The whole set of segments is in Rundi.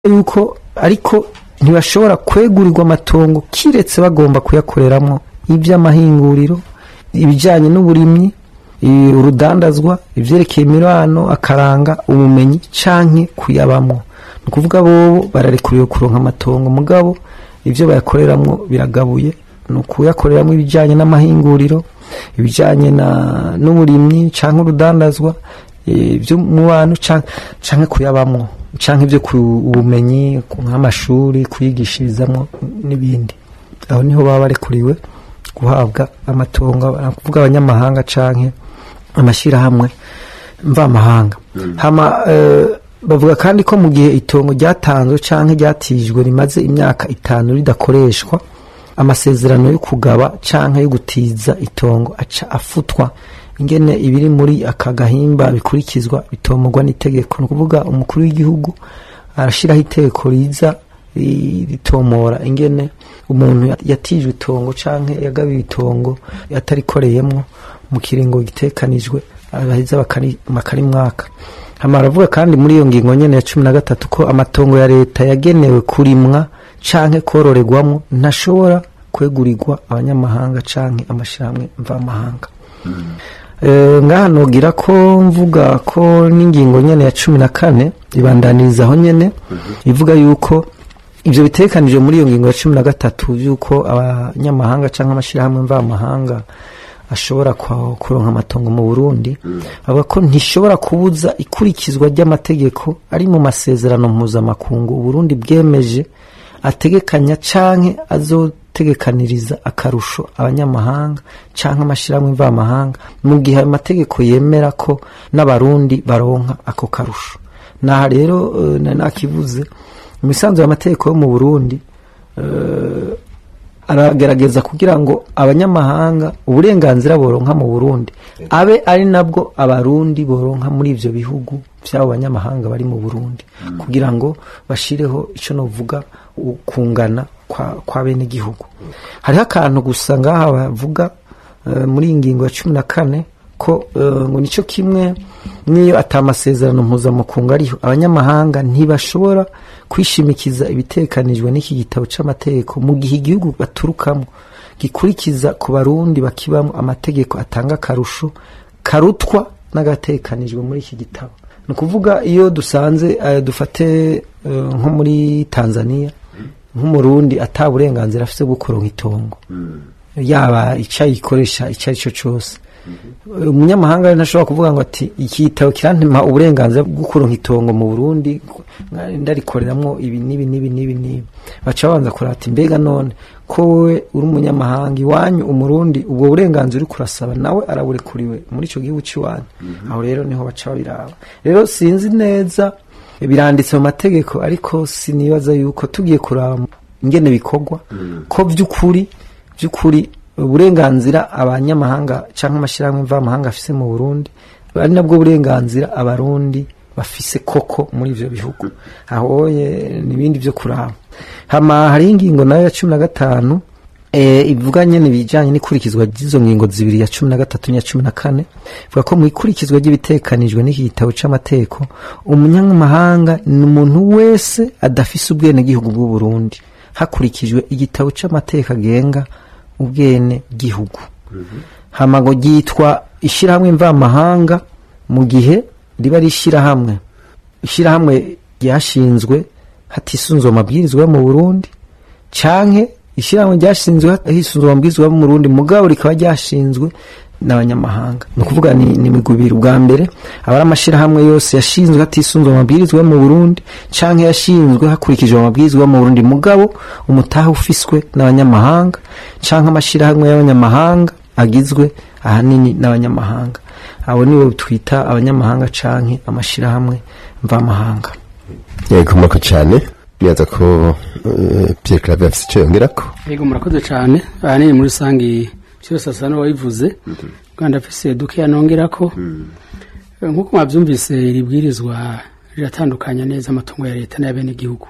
yuko ariko ntibashobora kwegurirwa amatongo kiretse bagomba kuyakoreramo iby'amahinguriro ibijyanye n'uburimyi i- urudandazwa ibyerekeye imirano akaranga ubumenyi canke kuyabamwo ni ukuvuga bobo bararekuriwe kuronka amatongo mugabo ibyo bayakoreramwo biragabuye ni ukuyakoreramo ibijyanye n'amahinguriro ibijyanye na- n'uburimyi canke urudandazwa eh, iby'umubano can- canke kuyabamwo canke ibyo ku ubumenyi ku- nk'amashuri kuyigishirizamwo n'ibindi aho niho baba barekuriwe guhabwa amatongo kuvuga abanyamahanga canke amashyirahamwe mvamahanga hama eh, bavuga kandi ko mu gihe itongo ryatanzwe canke ryatijwe rimaze imyaka itanu ridakoreshwa amasezerano yo kugaba canke yo gutiza itongo aca afutwa ingene ibiri muri aka gahimba bikurikizwa bitomorwa n'itegeko ni ukuvuga umukuru w'igihugu arashiraho itegeko riza ri- ritomora ingene umuntu ya- yatijwe itongo canke yagabiwe itongo atarikoreyemwo mu kiringo gitekanijwe abaheza bakari- bakarimwaka hama aravuga kandi muri iyo ngingo nyene ya cumi na gatatu ko amatongo ya leta yagenewe kurimwa canke kororerwamwo ntashobora kwegurirwa abanyamahanga canke amashirahamwe mvamahanga Eh, ngaha nogira ko mvuga ko n'ingingo nyene ya cumi na kane ibandaniriza aho nyene ivuga yuko ivyo bitekanije muri iyo ngingo ya cumi na gatatu yuko abanyamahanga canke amashirahamwe mvamahanga ashobora kwa- kuronka amatongo mu Burundi avuga ko ntishobora kubuza ikurikizwa ry'amategeko ari mu masezerano mpuzamakungu Uburundi bwemeje ategekanya canke azotegekaniriza akarusho abanyamahanga canke amashirahamwe mvamahanga mu gihe ayo mategeko yemera ko n'abarundi baronka ako karusho naha rero eh, na- nakivuze mu misanzu y'amategeko yo mu Burundi eh, aragerageza kugira ngo abanyamahanga uburenganzira boronka mu Burundi abe ari nabwo abarundi boronka muri ivyo bihugu vy'abo banyamahanga bari mu Burundi kugira ngo bashireho ico novuga ukungana kwa, kwa bene gihugu hariho akantu gusa ngaha bavuga eh, muri iyi ngingo ya cumi na kane ko eh, ngo nico kimwe niyo atamasezerano mpuzamakungu ariho abanyamahanga ntibashobora kwishimikiza ibitekanijwe n'iki gitabo c'amategeko mu gihe igihugu baturukamo gikurikiza ku barundi bakibamo amategeko atanga akarusho karutwa n'agatekanijwe muri iki gitabo ni ukuvuga iyo dusanze eh, dufate eh, nko muri tanzania nk'umurundi ata burenganzira afite bwo kuronka itongo yaba icyo ayikoresha icyo ari cyo cyose umunyamahanga rero ntashobora kuvuga ngo ati iki gitabo kirantema uburenganzira bwo kuronka itongo mu burundi ndarikoreramwo ibi n'ibi n'ibi n'ibi n'ibi baca babanza kurata ati mbega none ko wowe uri umunyamahanga iwanyu umurundi ubwo burenganzira uri kurasaba nawe araburekuriwe muri icyo gihugu cy'iwanyu aho rero niho baca babiraba rero sinzi neza biranditse mu mategeko ariko sinibaza yuko tugiye kuraba ingene bikorwa ko by'ukuri by'ukuri uburenganzira abanyamahanga cyangwa amashyirahamwe mvamahanga afise mu Burundi ari nabwo burenganzira abarundi bafise koko muri ivyo bihugu aho n'ibindi byo kuraba hama hari ingingo nayo ya cumi na gatanu e, ivuga nyene ibijanye n'ikurikizwa ry'izo ngingo zibiri ya cumi na gatatu n'iya cumi na kane ivuga ko mu ikurikizwa ry'ibitekanijwe n'iki gitabo c'amategeko umunyamahanga ni umuntu wese adafise ubwenegihugu bw'u Burundi hakurikijwe igitabo c'amategeko agenga ubwene gihugu hama ngo ryitwa ishirahamwe mvamahanga mu gihe riba ari ishirahamwe ishirahamwe ryashinzwe hatisunzwe amabwirizwa yo mu Burundi canke ishirahamwe ryashinzwe hisunzwe amabwirizwa yo mu Burundi mugabo rikaba ryashinzwe n'abanyamahanga ni ukuvuga ni, ni migubiri ubwa mbere aba ari amashirahamwe yose yashinzwe hatisunzwe amabwirizwa yo mu Burundi canke yashinzwe hakurikijwe amabwirizwa yo mu Burundi mugabo umutaha ufiswe n'abanyamahanga canke amashirahamwe y'abanyamahanga agizwe ahanini n'abanyamahanga abo nibo twita abanyamahanga canke amashirahamwe mvamahanga yego murako cyane nibaza ko uh, Pierre Claver afite icyo yongerako yego murakoze cyane ahanini muri rusange cyose asa n'uwabivuze kandi afise dukeya nongerako nk'uko mwabyumvise iri bwirizwa riratandukanya neza amatungo ya leta n'ay'abenegihugu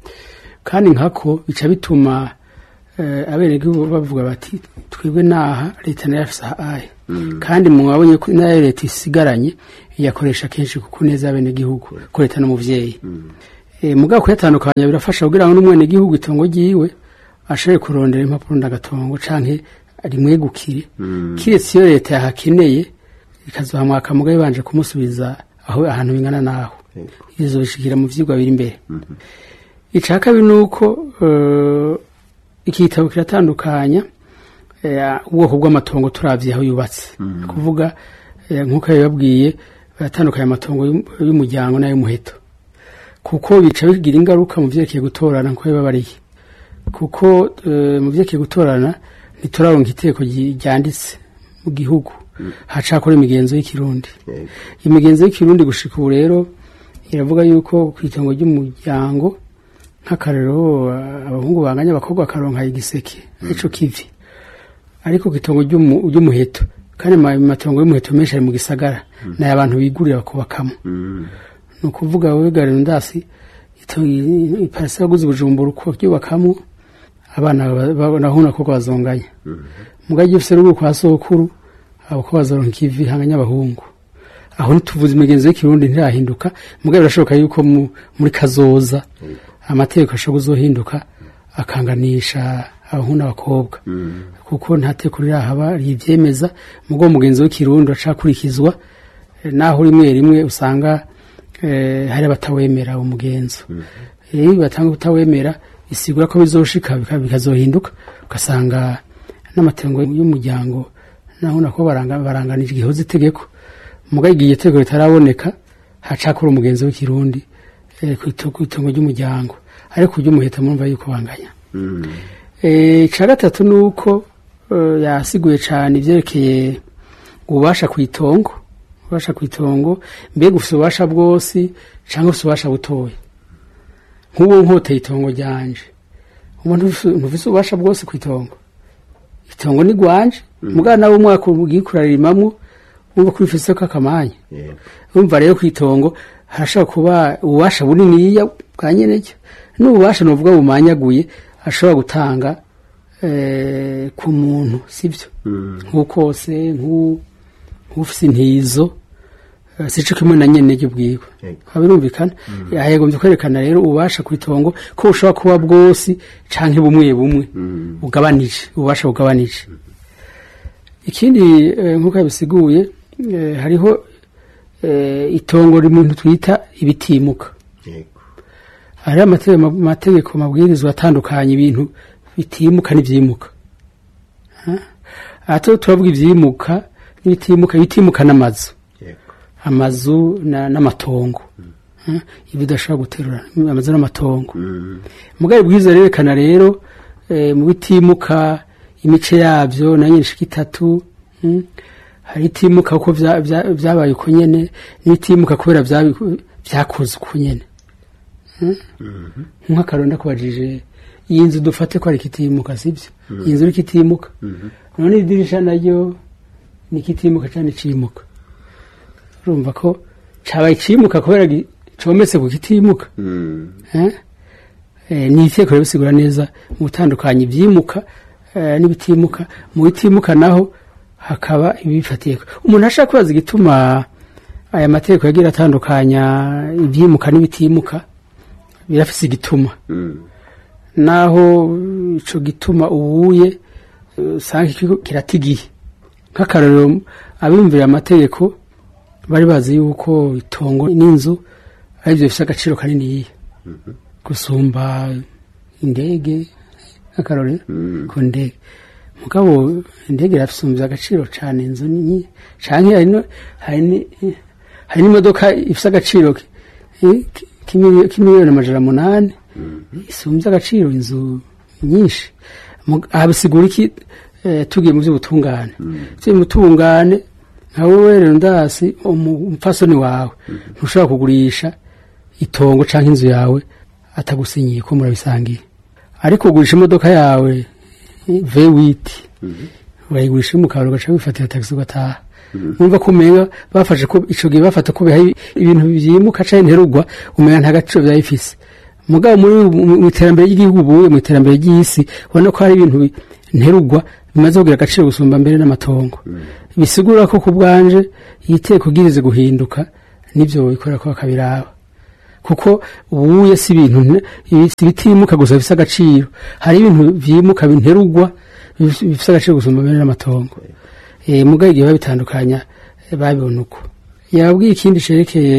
kandi nkako bica bituma abenegihugu bavuga bati twebwe naha leta nayo afise ahaye kandi mwabonye ko nayo leta isigaranye iyakoresha kenshi kuko neza abenegihugu ko leta n'umuvyeyi e, mugabo kuyatandukanya birafasha kugira ngo n'umwene gihugu itongo ryiwe ashobore kurondera impapuro ndagatongo canke rimwegukire kiretse iyo leta yahakeneye ikazohamwaka mugabo ibanje kumusubiza aho ahantu bingana naho izo bishikira mu vyigwa biri imbere ica kabiri nuko uh, iki gitabo kiratandukanya eh, ubwoko bw'amatongo turavye aho yubatse kuvuga eh, nk'uko yababwiye baratandukanya amatongo y'um- y'umuryango n'ay'umuheto kuko bica bigira ingaruka mu vyerekeye gutorana nkuko yababariye kuko eh, mu vyerekeye gutorana ntituraronka iteko ryi- ryanditse mu gihugu hacakora imigenzo y'ikirundi imigenzo y'ikirundi gushika ubu rero iravuga yuko ku itongo ry'umuryango nk'akarero eh, abahungu banganya abakobwa bakaronka igiseke ico kivi ariko ku itongo ry'umu- ry'umuheto kandi ama- amatongo y'umuheto menshi ari mu gisagara nayo abantu bigurira bakubakamo ni ukuvuga wowe garindasi iparasi yaguze ubujumbura uko ryubakamwo abana ba- ba- nahuna koko bazonganya mugabo iyo ufise rugo kwa sokuru abo ko bazoronka ikivi hanganya abahungu aho ntituvuze imigenzo y'ikirundi ntirahinduka mugabo birashoboka yuko mu- muri kazoza amategeko ashobora kuzohinduka akanganisha abahungu n'abakobwa kuko nta teko rirahaba rivyemeza mugabo umugenzo w'ikirundi acakurikizwa eh, naho rimwe rimwe usanga eh, hari abatawemera uwo mugenzo iyo batanga kutawemera isigura ko bizoshika bika- bikazohinduka ugasanga n'amatengo y'umuryango naho nako baranga, baranganije igihoza itegeko muga igihe itegeko ritaraboneka hacakora umugenzo w'ikirundi eh, ku ito- ku itongo ry'umuryango ariko ry'umuheta murumva yuko banganya Eh, ica gatatu ni uko eh, yasiguye cyane ibyerekeye ububasha ku itongo ububasha ku itongo mbega ufite ububasha bwose cyangwa ufite ububasha butoya nk'ubu nkoteye itongo ryanje ubu ntufise ububasha bwose ku itongo itongo ni rwanje mugana nawe umwaka ugiye kurarimamwo wumva ko urifise ko akamanya urumva rero ku itongo harashobora kuba ububasha buniniya bwa nyeneryo n'ububasha nuvuga bumanyaguye ashobora gutanga eh, ku muntu sibyo nk'ukose nk'u- nk'ufise intizo eh, sico kimwe na nyeneryo bwiwe Yego. haba birumvikana yagombye kwerekana rero ububasha ku itongo ko bushobora kuba bwose canke bumwe bumwe bugabanije ububasha bugabanije ikindi eh, nk'uko yabisiguye eh, hariho eh, itongo rimuntu twita ibitimuka hari amategeko amategeko mabwirizwa atandukanye ibintu bitimuka n'ivyimuka Ha? aha tu- turavuga ivyimuka n'ibitimuka ibitimuka n'amazu amazu na- n'amatongo Ha? ibidashobora guterura amazu n'amatongo mugari bwiza rerekana rero eh, mu bitimuka imice yabyo na nyinshi itatu mm, hari itimuka uko vya- vya- vyabaye uko nyene n'itimuka kubera vyabi- vyakoze uko nyene nk'akarero ndakubajije iyi nzu dufate ko ari ikitimuka sibyo iyi nzu ni ikitimuka none idirisha naryo ni ikitimuka cyane cimuka urumva ko cabaye cimuka kubera gi- cometse ku kitimuka Eh? Eh, ni iteko rero bisigura neza mu gutandukanya ibyimuka eh, n'ibitimuka mu bitimuka naho hakaba ibifatiye umuntu ashaka kubaza igituma aya mategeko yagira atandukanya ibyimuka n'ibitimuka birafise igituma naho ico gituma ubuye eh, usanga ikigo kiratigiye nk'akarorero abiyumvira amategeko bari bazi yuko itongo n'inzu ari byo bifite agaciro kaniniya gusumba indege nk'akarorero ku ndege mugabo indege irasumbya agaciro cyane inzu nini canke hari no- hari ni- hari n'imodoka ifite agaciro ki- ki- k'imiliyoni k'imiliyoni amajana munani isumbya agaciro inzu nyinshi Mu- aha bisigura iki eh, tugiye mu by'ubutungane tugiye mu butungane nka wowe rero ndasi umu- umupfasoni wawe ntushobora kugurisha itongo cyangwa inzu yawe atagusinyiye ko murabisangiye ariko ugurisha imodoka yawe vewiti urayigurisha mu kabari ugaca wifatira tagisi ugataha numva ko umenga bafashe ko ico gihe bafata ko biha ibintu vyimuka canke nterugwa umenga nta gaciro vyaba bifise mugabo muri mu- mu iterambere ry'igihugu ubuye mu iterambere ry'isi ubona ko hari ibintu bi- nterugwa bimaze kugira agaciro gusumba mbere n'amatongo bisigura ko ku bwanje iyi teko igirize guhinduka nivyo bikorera ko bakabiraba kuko ubuye si ibintu nte- ibi- si ibitimuka gusa bifise agaciro hari ibintu vyimuka binterugwa bif- bifise agaciro gusumba bene n'amatongo eh mugaye igihe babitandukanya eh, babibona uko yabwiye ikindi cerekeye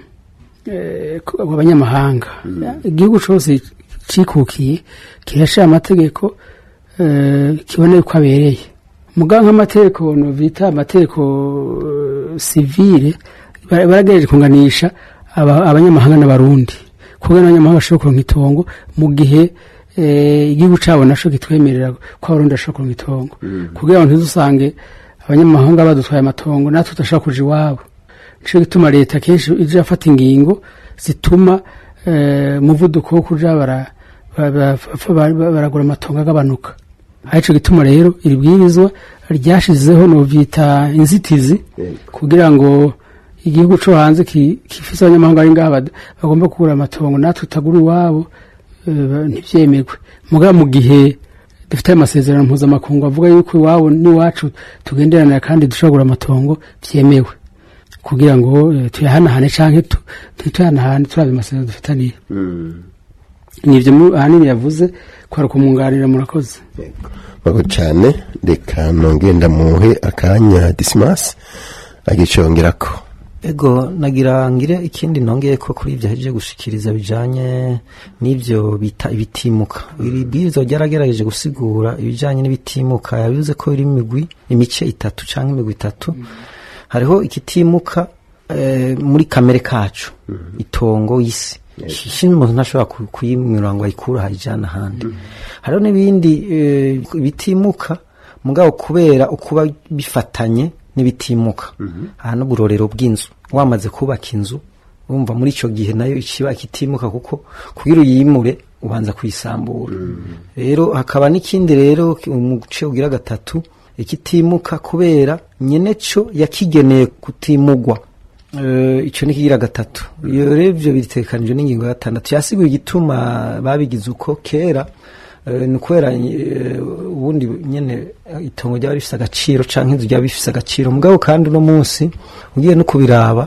eh, ku- abanyamahanga igihugu cose cikukiye kirashira amategeko eh, kiboneye ko abereye muga nk'amategeko no bita amategeko eh, sivile bara- baragerageje kunganisha aba- abanyamahanga n'abarundi kugira n'abanyamahanga bashobora kuronka itongo mu gihe eh, igihugu cabo naco kitwemerera ko abarundi bashobora kuronka itongo kugira ngo ntidusange abanyamahanga badutwaye amatongo natwe tudashobora kuja iwabo nico gituma leta kenshi ije afata ingingo zituma eh, umuvuduko wo kuja bara- ba- ba- ba- ba- baragura amatongo agabanuka arico gituma rero iri bwirizwa ryashizeho novyita inzitizi kugira ngo igihugu co hanze ki- gifise abanyamahanga ari ngaha bad- bagomba kugura amatongo natwe tutagura iwabo eh, ntivyemerwe mugabo mu gihe dufite ayo masezerano mpuzamakungu avuga yuko iwabo n'iwacu tugenderanira kandi dushobora kugura amatongo vyemewe kugira ngo eh, tuyahanahane canke tu- ntituyahanahane turavye amasezerano dufitaniye nivyo mu- ahanini yavuze kwari ukumwunganira murakoze murakoze cyane reka nongere ndamuhe akanya disimasi agicongerako ego nagira ngire ikindi nongeye ko kuri ibyo ahejeje gushikiriza bijanye n'ibyo bita ibitimuka iri bwirizwa ryaragerageje gusigura ibijanye n'ibitimuka yabivuze ko biri imigwi imice itatu canke imigwi itatu hariho ikitimuka eh, muri kamere kacu itongo isi shini umuntu ntashobora ku- kuyimwira ngo ayikure ayijana ahandi hariho n'ibindi eh, bitimuka mugabo kubera ukuba bifatanye n'ibitimuka aha n'uburorero bw'inzu wamaze kubaka inzu wumva muri icyo gihe nayo ikiba kitimuka kuko kugira uyimure ubanza kuyisambura rero hakaba n'ikindi rero umuce ugira gatatu ikitimuka kubera nyene cyo yakigeneye kutimugwa Eh, icyo ni kigira gatatu iyo rero ibyo bitekanijwe n'ingingo ya gatandatu yasiguye igituma babigize uko kera eh, ni ukubera eh, ubundi nyene eh, itongo ryaba rifise agaciro canke inzu ryaba rifise agaciro mugabo kandi uno munsi ugiye no kubiraba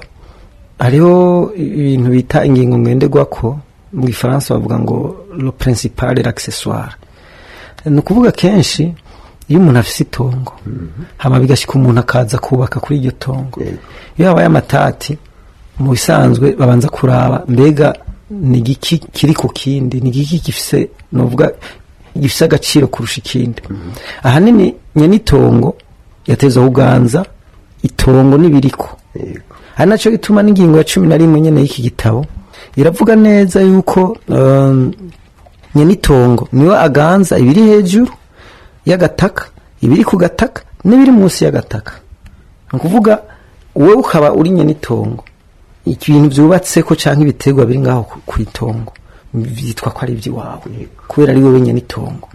hariho ibintu bita ingingo ngenderwako mu gifaransa bavuga ngo le principal et l'accessoire ni ukuvuga kenshi iyo umuntu afise itongo hama bigashyika umuntu akaza kubaka kuri iryo tongo iyo habaye amatati mu bisanzwe babanza kuraba mbega ni igiki kiri ku kindi ni igiki gifise novuga gifise agaciro kurusha ikindi ahanini nyene itongo yateza kuganza itongo n'ibiriko ari nacyo gituma n'ingingo ya cumi na rimwe nyene y'iki gitabo iravuga neza yuko um, nyene itongo niwe aganza ibiri hejuru y'agataka ibiri ku gataka n'ibiri munsi y'agataka ni ukuvuga wowe ukaba uri nyene itongo ibintu byubatseko cyangwa ibiterwa biri ngaho ku- ku itongo byitwa ko ari iby'iwawe kubera ari wowe nyene itongo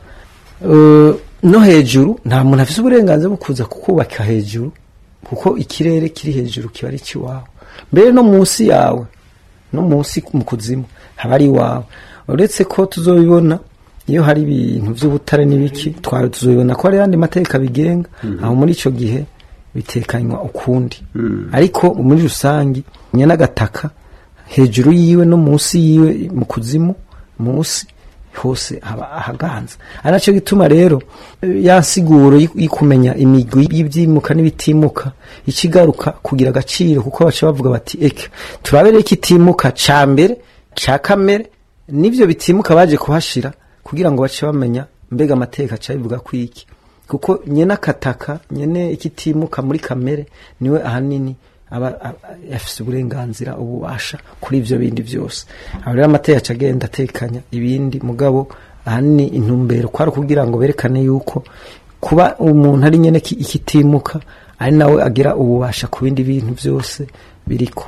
Eh, no hejuru nta muntu afise uburenganzira bwo kuza kukubaka hejuru kuko ikirere kiri hejuru kiba ari ikiwawe mbere no munsi yawe no munsi mu kuzimu haba ari iwawe uretse ko tuzobibona iyo hari ibintu by'ubutare n'ibiki twari tuzobibona ko hari ayandi mategeko abigenga aho muri icyo gihe bitekanywa ukundi ariko muri rusange nyene agataka hejuru yiwe no munsi yiwe mu kuzimu munsi hose haba ahaganza ari nacyo gituma rero eh, ya siguro y- y'ukumenya imigwi y'ibyimuka n'ibitimuka ikigaruka kugira agaciro kuko baca bavuga bati eka turabere ikitimuka ca mbere ca kamere n'ivyo bitimuka baje kuhashira kugira ngo bace bamenya mbega amateka aca bivuga ko iki kuko nyene akataka nyene ikitimuka muri kamere niwe ahanini aba aba- afise uburenganzira ububasha kuri ivyo bindi byose aho rero amateka aca agenda atekanya ibindi mugabo ahanini intumbero kwari kugira ngo berekane yuko kuba umuntu ari nyene ki- ikitimuka ari nawe agira ububasha ku bindi bintu byose biriko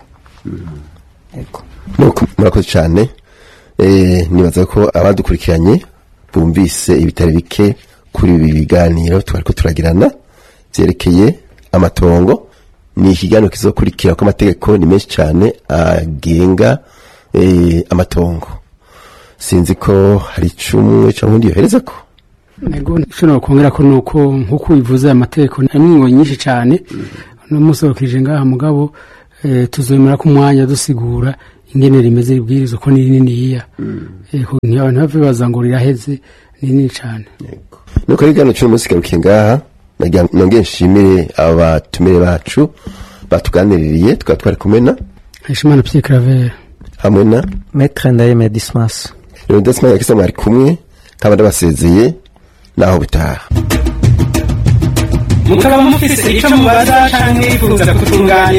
Ego. Nuko, murakoze cyane Eh, nibaza ko abadukurikiranye bumvise ibitari bike kuri ibi biganiro twariko turagirana byerekeye amatongo ni ikiganiro kizokurikira ko amategeko ni menshi cyane agenga eh, amatongo sinzi ko hari icumwe cyangwa undi yohereza ko nego ishobora kongera ko nuko nkuko bivuze amategeko harimo ingingo nyinshi cyane no munsi wakije ngaha mugabo eh, tuzemera ko umwanya dusigura ingene rimeze ribwirizwa ko ni rininiya Eh, ku- ntiba- ntibabibaza ngo riraheze ni rinini cane nuko rero igihano cy'uno munsi garukiye ngaha nagira ngo nongere nshimire abatumire bacu batuganiririye tukaba twari kumena hashimana pierre claver hamwe na metre ndayemeye dismas rero ndetse yakisa mwari kumwe nkaba ndabasezeye naho bitaha mukaba mufise icyo mubaza canke mwifuza kutunganira